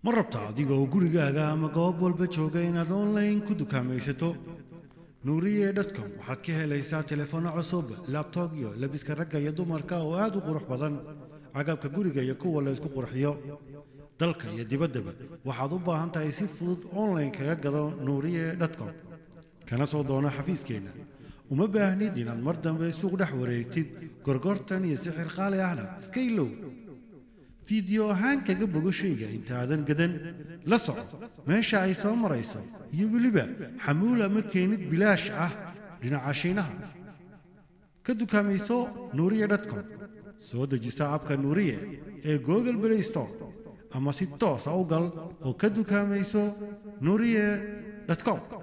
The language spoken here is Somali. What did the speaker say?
ma rabta adigoo gurigaaga ama goob walba jooga inaad online ku dukaamaysato nuuriye dotcom waxaad ka helaysaa telefoonno cusub labtoob iyo labiska ragga iyo dumarka oo aad u qurux badan agabka guriga iyo kuwa la ysku qurxiyo dalka iyo dibaddaba waxaad u baahan tahay si fudud online kaga gado nuuriye dotcom kana soo doono xafiiskeenna uma baahnid inaad mar dambe suuq dhex wareegtid gorgortan iyo sixir qaali ahna iska ilow fiideo ahaan kaga bogo shayga intaadan gadan la soco meesha ay soo marayso iyo weliba xamuul ama keenid bilaash ah dhinaca shiinaha ka dukaamayso nuuriye dotcom soo dejisa abka nuuriye ee google play store ama si toosa u gal oo ka dukaamayso nuuriye dotcom